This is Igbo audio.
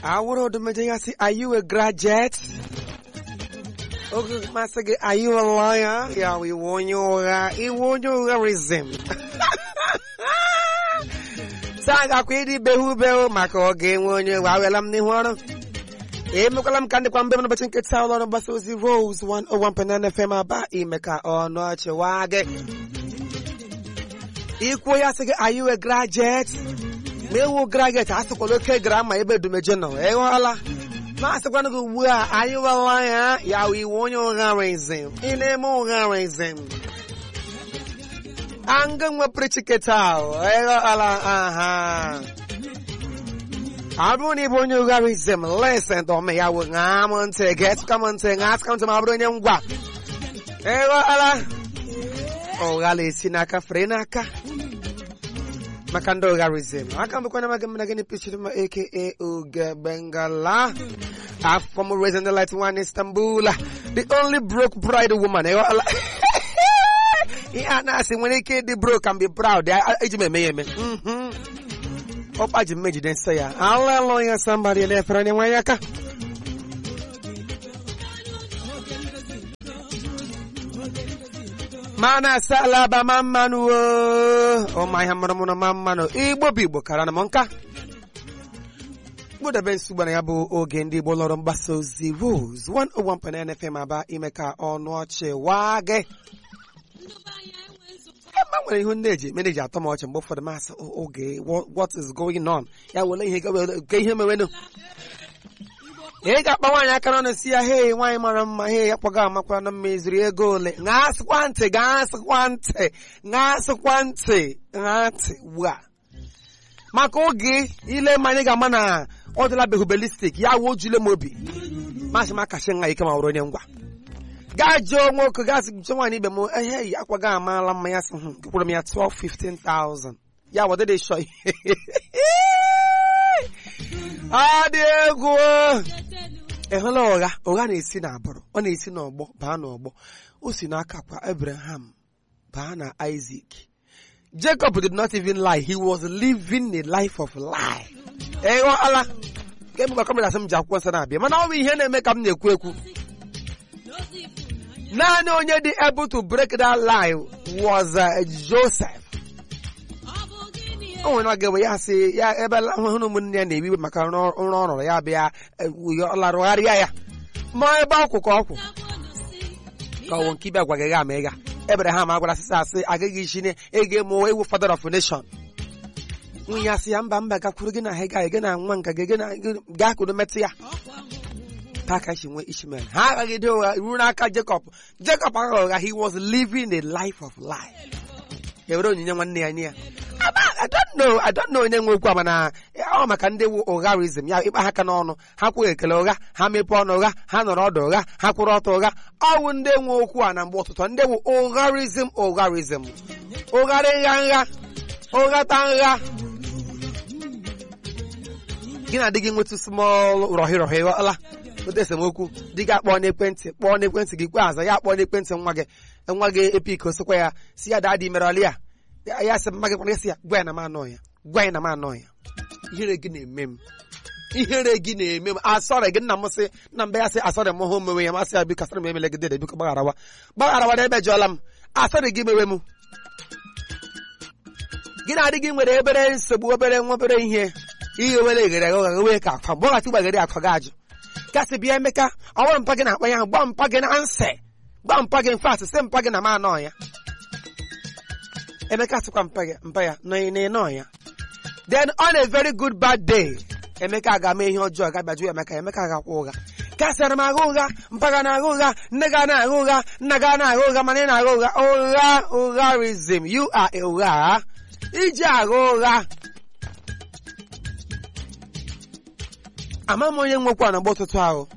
awụrụ odumeje ya sị are you a graduate oge masị gị are you a lawyer ya wụ iwu onye ụgha iwu onye ụgharism taa gakwa ịdị behu behu maka oge enwe onye ụgha awela m n'ihu ọrụ emekwala m ka ndịkwa mbe m n'ụbọchị nkịta ụlọ ọrụ mgbasa ozi Rose 101.9 FM aba ime ka ọnụ ọchịwa gị ikwuo ya sị gị are you a graduate ma ewu graduate asịkwala oke gara ma ebe edumeje nọ ịghọọla ma asịkwana gị ugbu a ayịwala ya ya wụ iwu onye ụgharizm ị na-eme ụgharizm anga nwepụrụ chiketa ahụ ịghọọla aha ọ bụrụ na ị bụ onye ụgharizm lesen tọme ya wụ ṅaa m ntị ga-etụka m ntị ṅaa asịka m ntị ma ọ bụrụ onye ngwa ịghọọla ụgha na-esi n'aka fere n'aka maka ndị ụgharizm aka mbụkwana maga mna gịnị pichiri ma aka oge bengala afọ m raising the light one istanbul the only broke bride woman ịghọọla ihe a na-asị nwere ike ịdị broke and be proud eji m eme ya eme ọkpa ji mmejide nsọ ya aleluya somebody na-efere onye nwanyị aka mana salaba ma mmanụ ọma ihe mụrụ mụrụ ma mmanụ igbo bụ igbo kara na m nka mkpụdebe nsogbu na ya bụ oge ndị igbo lọrọ mgbasa ozi Rose 101.9 FM aba ime ka ọnụ ọchị waa gị ebe nwere ihu ndị eji mere eji atọ m ọchị mgbe ụfọdụ masị oge what is going on ya wele ihe ke ihe mewenụ ị ga-akpa nwaanyị aka n'ọnụ si ya hei nwaanyị mara mma hei ya kpọga amakwa na mma ezuru ego ole ṅasịkwa ntị ṅasịkwa ntị ṅasịkwa ntị ṅaa ntị ugbu a maka oge ile mmanya ga-ama na ọ dịla behubelistik ya wuo jule m obi masị m akachi nwa ike ma wụrụ onye ngwa gaa jụọ nwoke gaa sị jụọ nwaanyị ibe m ehe yi akwaga amaala mma ya sị kwụrụ m ya 12 15,000 ya wọdịdị shọ ọ dị egwu ị hụla ụgha ụgha na-esi n'agbụrụ ọ na-esi n'ọgbọ baa n'ọgbọ o si n'aka kwa Abraham baa na Isaac Jacob did not even lie he was living a life of lie ịghọala ka emekwa kọmera asị m ji akwụkwọ nsọ na-abịa mana ọ bụ ihe na-eme ka m na-ekwu ekwu naanị onye dị able to break that lie was Joseph o nwere oge bụ ya sị ya ebe hụrụ ụmụnne ya na-ebiwe maka nrọ ọ rụrụ ya bịa larụgharịa ya ma ebe ọkwụ ka ọkwụ ka ọwụ nke ibe agwa gị ga ama ịga Abraham agwara sịsị asị agaghị isi ne ego mụọ ewu father of nation nwunye asị ya mba mba gakwuru gị na ha ga gị na nwa nka gị gaa kwuru metụ ya ka ka si nwee Ishmael ha agaghị dị ụgha ruo n'aka Jacob Jacob aghaghị ụgha he was living a life of lie ewere onyinye nwanne ya nye ya I don't know I don't know onye nwe okwu a mana ọ maka ndị wu ụgharizm ya ịkpa ha aka n'ọnụ ha kwughị ekele ụgha ha mepee ọnụ ụgha ha nọrọ ọdụ ụgha ha kwụrụ ọtọ ụgha ọwụ ndị nwe okwu a na mgbe ụtụtụ ndị wu ụgharizm ụgharizm ụgharị nha nha ụghata nha gị na di gị nwetụ small rọhị rọhị ghọla ote esemokwu di gị akpọọ n'ekwentị kpọọ n'ekwentị gị kwe aza ya akpọọ n'ekwentị nwa gị nwa gị epik osikwa ya si ya daa dị mere ọlị ya ya sị mma gị kwara sị ya gwa ya na m anọ ya gwa ya na m anọ ya ihere gị na-eme m ihere gị na-eme m asọrị gị nna m sị nna mbe ya sị asọrị m hụ mewe ya masị ya biko asọrị m emele gị dede biko gbagharawa gbagharawa na ebe jụọla m asọrị gị mewe m gị na-adị gị nwere ebere nsogbu obere nwa obere ihe ihe were eghere agha ụgha wee ka akwa gbọghachi gbaghere akwa gị ajụ gasị bịa emeka ọ bụrụ mpa gị na-akpa ya ahụ gba mpa gị na nsị gba mpa gị mfe asị sị mpa gị na m anọ ya Emeka sịkwa mpa ya mpa ya nọ ịnọ ya then on a very good bad day Emeka ga-ama ihe ọjọọ ga-abịajụ ya Emeka Emeka ga-akwa ụgha kasịara m agha ụgha mpaga na-agha ụgha nne ga na-agha ụgha nna ga na-agha ụgha mana ị na-agha ụgha ụgha ụgharism you are a ụgha iji agha ụgha ama m onye nwekwa na mgbe ụtụtụ ahụ